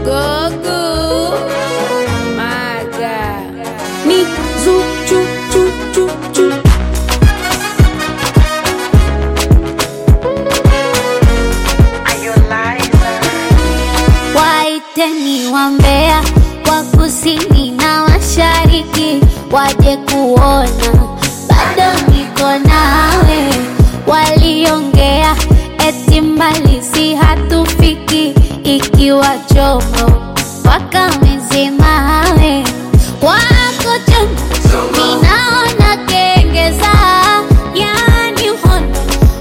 Gogo. Maga. Ni zu chu chu chu chu. Waiteni wambea wa kusini na mashariki waje kuona bado niko nawe. Waliongea eti mbali si hatufiki, ikiwa chomo wakamezemawe wako chomo, ninaona kengeza, yani hondo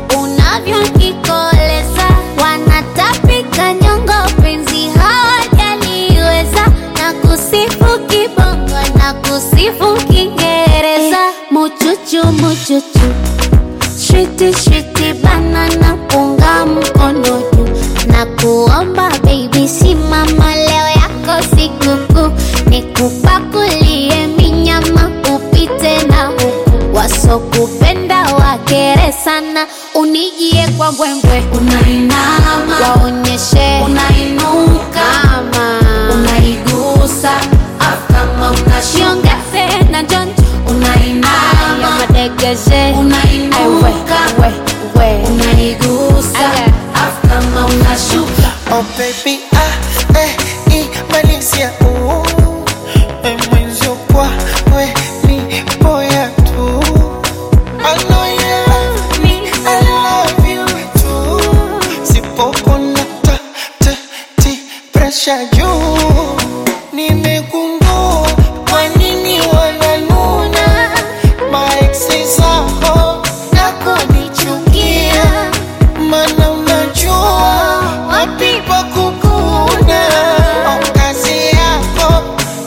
unavyonikoleza, wanatapika nyongo, penzi hawajaliweza, na kusifu kibongo na kusifu Kiingereza, muchuchu muchuchu Shiti shiti banana punga mkono juu na kuomba baby, simama leo yako sikukuu, nikupakulie minyama upite na huku, wasokupenda wakere sana, unijie kwa mbwembwe, unainama waonyeshe unainuka, kama unaigusa afu kama unashiongeze na jonjo, unainama madegeshe unainuka, we, we. unaigusa afu kama unashuka Oh baby, ah, eh, imalizia uh, eh, mwenzio kwa we ni boya tu I know you love me, I love you too Sipopona ta, ta, ti, pressure juu Nimegundua kwa nini wananuna Maeksi zako na kunichukia Mana unajua wapi pa kukuna Au kazi yako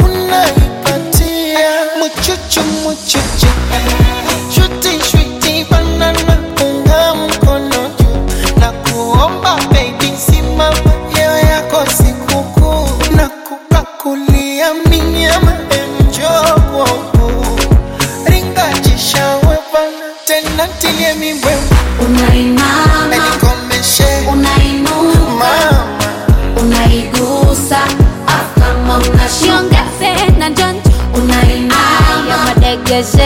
unaipatia Muchuchu muchuchu Shuti shuti banana unga mkono juu Na kuomba baby simama leo yako sikukuu Na kupakulia minyama enjo kwangu Ringa jishawe bana tena tilie mibwembe unainama Nikomeshe unainuka mama unaigusa afu kama unashiongeze na jonjo unainama madegeshe